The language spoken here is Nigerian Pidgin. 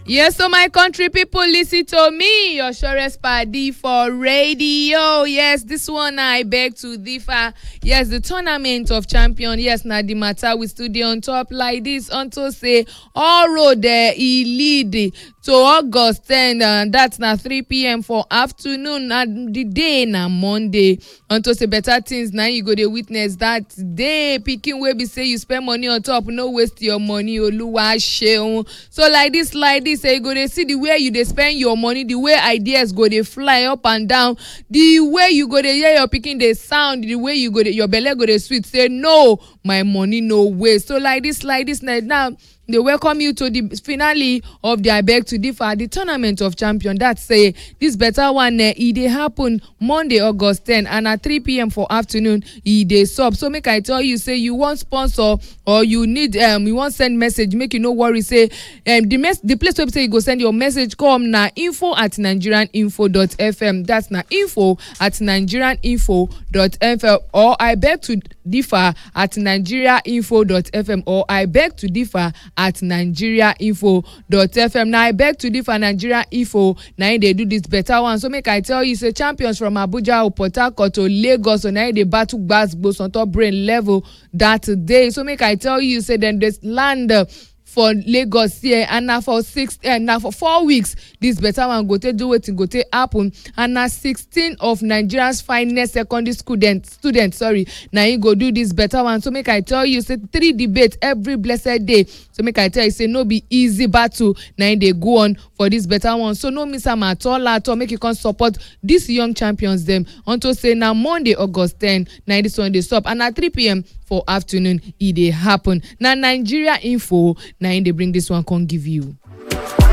Yes, so my country people listen to me, your surest party for radio. Yes, this one I beg to differ. Yes, the tournament of champion. Yes, na the matter we stood on top like this unto say all road there e lead to august 10 and that's na 3pm for afternoon na the day na monday unto say better things na you go dey witness that day pikin wey be say you spend money on top no waste your money oluwa seun so like this like this eh, you go dey see the way you dey spend your money the way ideas go dey fly up and down the way you go dey hear your pikin dey sound the way you go dey your belle go dey sweet say no my money no waste so like this like this na now they welcome you to the finale of the abeg to differ the tournament of champion that say this better one eh, e dey happen monday august 10 and at 3pm for afternoon e dey sup so make i tell you say you wan sponsor or you need um, you wan send message make you no worry say um, the, mes the place wey be say you go send your message come na info at nigerianinfo.fm that's na info at nigerianinfo.fm or i beg to differ at nigeriainfo.fm or i beg to differ at nigeriainfo.fm na i beg to differ nigeria info na im dey do this better one so make i tell you say champions from abuja or port harcourt or lagos so na im dey battle gbas on top brain level that day so make i tell you say dem dey land uh, for lagos here and na for six uh, na for four weeks this better one go take do wetin go take happen and na sixteen of nigerians finest secondary student student sorry na im go do this better one so make i tell you say three debate every blessed day so make i tell you say no be easy battle na im dey go on for this better one so no miss am at all at all make you come support dis young champions dem unto say na monday august ten na this one dey sup and na 3pm for afternoon e dey happen na nigeria info na im dey bring this one come give you.